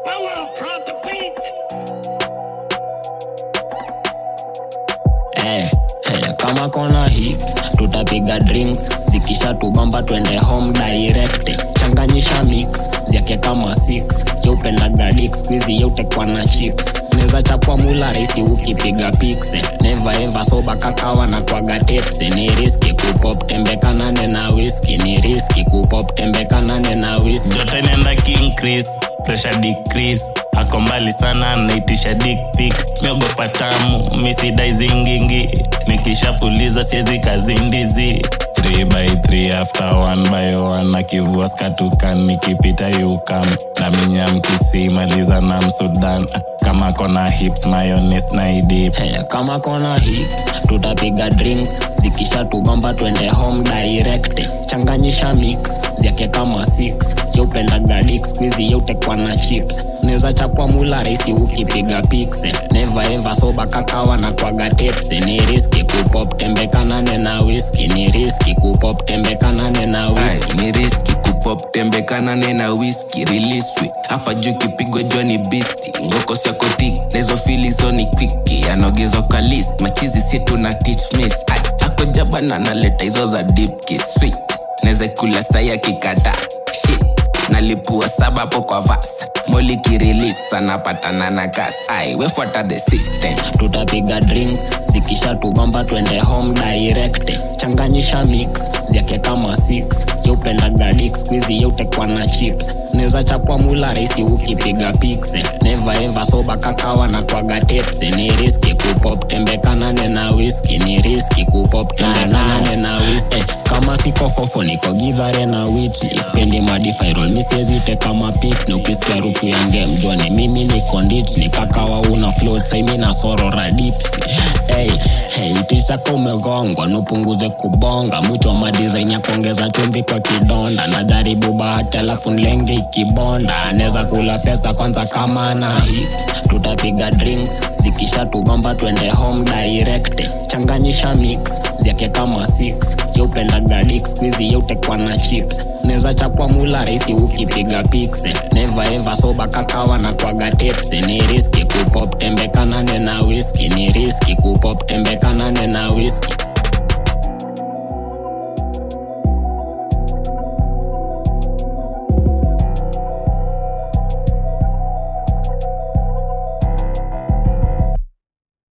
Eh, eh, kama kona hits tutapiga drinks zikisha tubamba twende home direct changanyisha mix zyake kama 6 yeupendaga dik squizi yeutekwa na chips neza chapwa mula rahisi ukipiga pikse neva eva soba kakawa na kwaga tepse ni riski kupop tembekanane na whisky ni riski kupop tembekanane na whisky joto inaenda king chris pressure decrease ako mbali sana naitisha dick pic miogopa tamu misidai zingingi nikishafuliza siezi kazindizi 3 by 3 after 1 by 1 akivua skatukan nikipita yukam na minyamkisi maliza na msudan kama kona hips mayones na idip Hey, kama kona hits tutapiga drinks zikisha tubamba twende home direct changanyisha mix zyake kama 6 yeupendaga dik squizi yeutekwa na chips neza chapwa mula rahisi ukipiga pikse neva eva soba kakawa na kwaga tepse ni riski kupop tembekanane na whisky ni riski kupop tembekanane na whisky Ai, ni riski kupop tembekanane na whisky riliswi hapa juu kipigwa jua ni bisti ngoko siakotik nahizo filizo ni kwiki anaogezwa kwa list machizi situ na teach miss Ai, ako jabana naleta hizo za deep kiss sweet naweza kula sai akikata shit nalipua saba hapo kwa vas moli kirilis anapatana na gas ai wefuata the system tutapiga drinks zikisha tubamba twende home direct changanyisha mix zyake kama 6 yeupendaga dik squizi yeutekwa na chips neza chapwa mula rahisi ukipiga pikse neva eva soba kakawa na kwaga tepse ni riski kupop tembekanane na whisky ni riski kupop tembekanane na whisky kama siko fofo niko gidhare na witli spendi madifairol misiezite kama pik ni ukisikia harufu ya ngemjoni mimi ni kondit ni kakawa una float saimi na sorora dips hey, hey, itishaka umegongwa nupunguze kubonga mwicho wa madizaini ya kuongeza chumbi kwa kidonda najaribu bahati alafu nlenge ikibonda anaweza kula pesa kwanza kama ana hits tutapiga drinks zikisha tugomba twende home direct changanyisha mix zyake kama 6 yeupendaga dik squizi yeutekwa na chips neza chapwa mula rahisi ukipiga pikse neva eva soba kakawa na kwaga tepse ni riski kupop tembekanane na whisky ni riski kupop tembekanane na whisky